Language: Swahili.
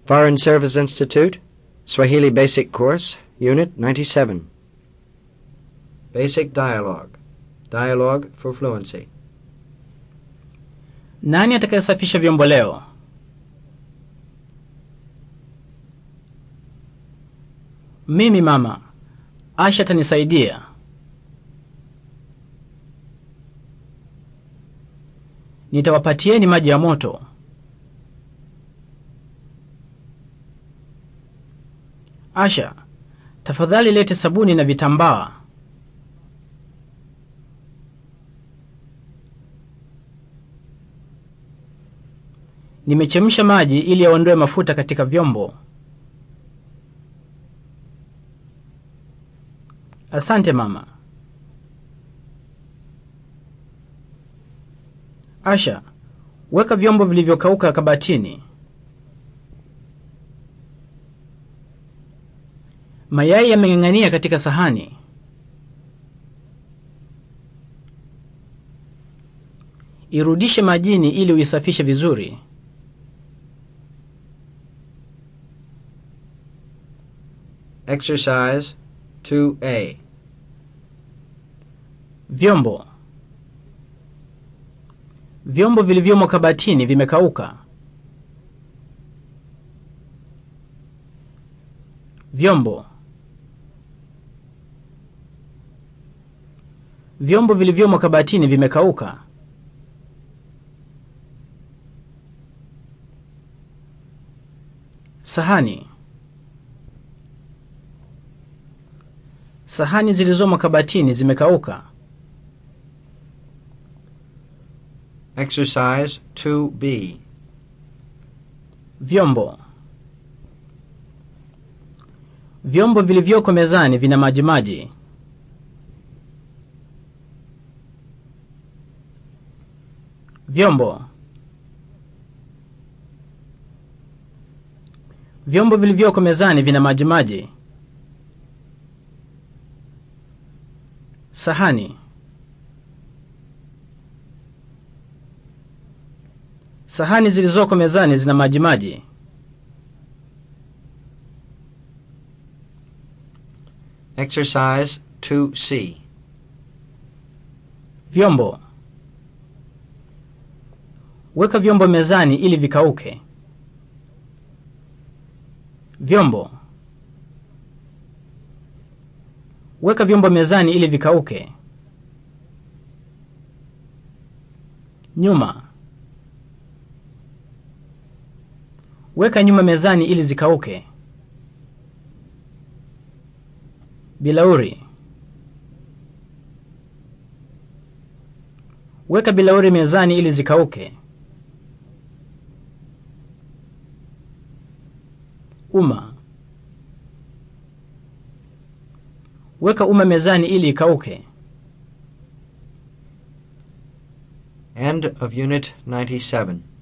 Foreign Service Institute, Swahili Basic Course, Unit 97. Basic Dialogue. Dialogue for Fluency. Nani atakayesafisha vyombo leo? Mimi mama. Asha atanisaidia. Nitawapatieni maji ya moto. Asha, tafadhali lete sabuni na vitambaa. Nimechemsha maji ili yaondoe mafuta katika vyombo. Asante mama. Asha, weka vyombo vilivyokauka kabatini. Mayai yameng'ang'ania katika sahani. Irudishe majini ili uisafishe vizuri. Exercise 2A. Vyombo. Vyombo vilivyomo kabatini vimekauka. Vyombo. Vyombo vilivyomo kabatini vimekauka. Sahani. Sahani zilizomo kabatini zimekauka. Exercise 2B. Vyombo. Vyombo vilivyoko mezani vina majimaji. Vyombo. Vyombo vilivyoko mezani vina majimaji. Sahani. Sahani zilizoko mezani zina majimaji. Exercise 2C. Vyombo. Weka vyombo mezani ili vikauke. Vyombo. Weka vyombo mezani ili vikauke. Nyuma. Weka nyuma mezani ili zikauke. Bilauri. Weka bilauri mezani ili zikauke. Uma. Weka uma mezani ili ikauke. End of Unit 97.